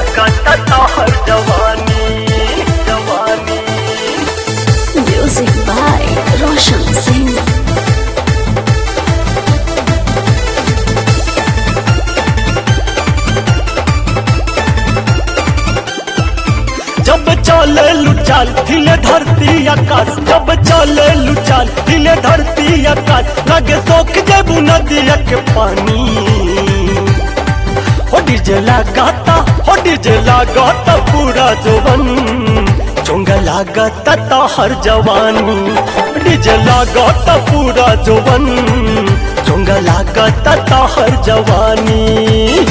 लागता तोहर जवानी जवानी Music by Roshan Singh. जब चले लुचाल हिले धरती आकाश जब चले लुचाल हिले धरती आकाश लगे सोख जेबू नदिया के पानी हो डीजे लगाता हो डीजे लगाता पूरा जोवन चोंगा लागता तो हर जवानी डीजे लगाता पूरा जोवन चोंगा लागता तो हर जवानी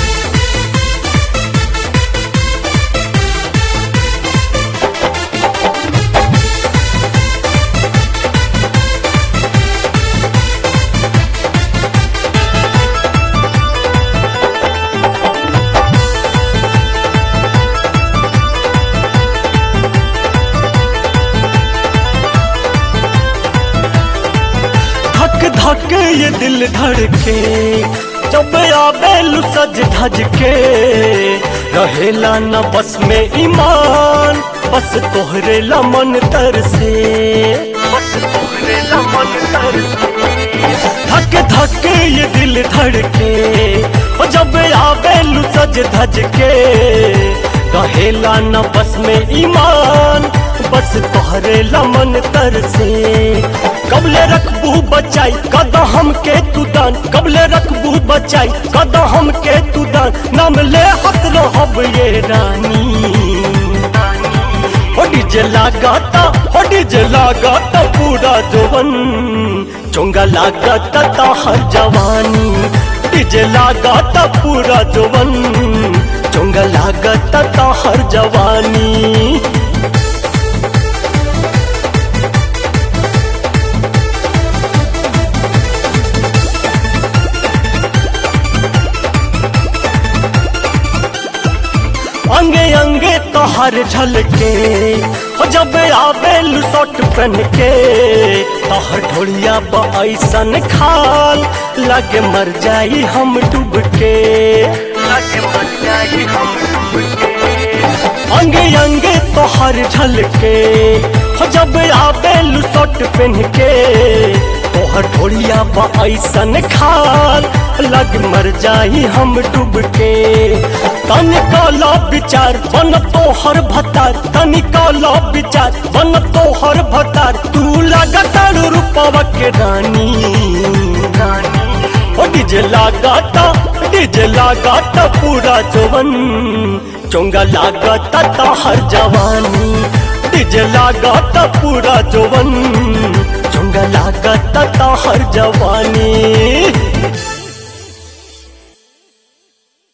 धक धक ये दिल धड़के जब आवेलू सज धज के रहेला न बस में ईमान बस तोहरे लमन तर से बस तोहरे लमन तर धक धक ये दिल धड़के ओ जब आवेलू सज धज के रहेला न बस में ईमान बस तोहरे लमन तर से कबले रखबू बचाई कदा हम के तू दान कबले रखबू बचाई कदा हम के तू दान नाम ले हक रहब ये रानी हो डीजे लगाता हो डीजे लगाता पूरा जोवन चोंगा लगाता ता हर जवानी डीजे लगाता पूरा जोवन चोंगा लगाता ता हर जवानी अंगे अंगे तोहर झलके हो जब आवेलू शॉट पहन के तोहर ढोलिया ऐसन खाल लगे मर जाई हम डूब के लगे मर जाई हम डूब के अंगे अंगे तोहर झलके हो जब आवेलू शॉट पहन के तोहर ढोलिया ऐसन खाल लग मर जाई हम डूब के तनिकाला विचार बन तोहर भतार तनिकाला विचार बन तोहर भतार तू लगातार रूपवा के रानी ओ डीजे लगाता डीजे लगाता पूरा जोवन चोंगा लगाता तोहर जवानी डीजे लगाता पूरा जोवन चोंगा लगाता तोहर जवानी